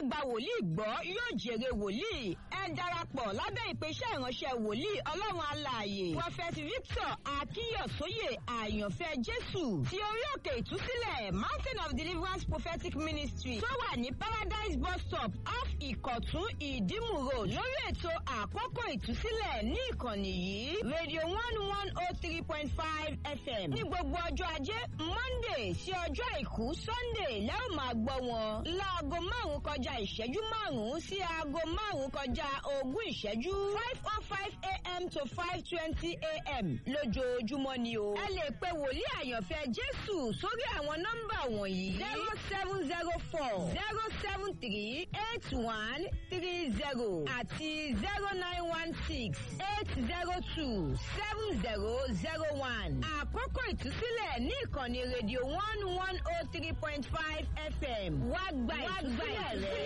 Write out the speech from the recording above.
gba wòlíì gbọ́ yóò jèrè wòlíì ẹ darapọ̀ lábẹ́ ìpèsè ìránṣẹ́ wòlíì ọlọ́run alààyè prophet victor akínyọ̀sóyè àyànfẹ́ jésù ti orí òkè ìtúsílẹ̀ mountain of deliverance prophetic ministry tó wà ní paradise bus stop off ìkọ̀tún ìdímù road lórí ètò àkókò ìtúsílẹ̀ ní ìkànnì yìí radio one one oh three point five fm ní gbogbo ọjọ́ ajé monday sí ọjọ́ àìkú sunday lẹ́rù máa gbọ́ wọn láago márùn-ún kọjá ìṣẹ́jú márùn-ún sí aago márùn-ún kọjá ogún ìṣẹ́jú five oh five a.m. to five twenty a.m. lójoojúmọ́ ni o. ẹ lè pe wòlíì àyànfẹ́ jésù sórí àwọn nọ́mbà wọ̀nyí zero seven zero four zero seven three eight one three zero àti zero nine one six eight zero two seven zero zero one. àkókò ìtúsílẹ̀ ní ìkànnì rédíò one one oh three point five fm wá gba ìtúsílẹ̀ rẹ̀.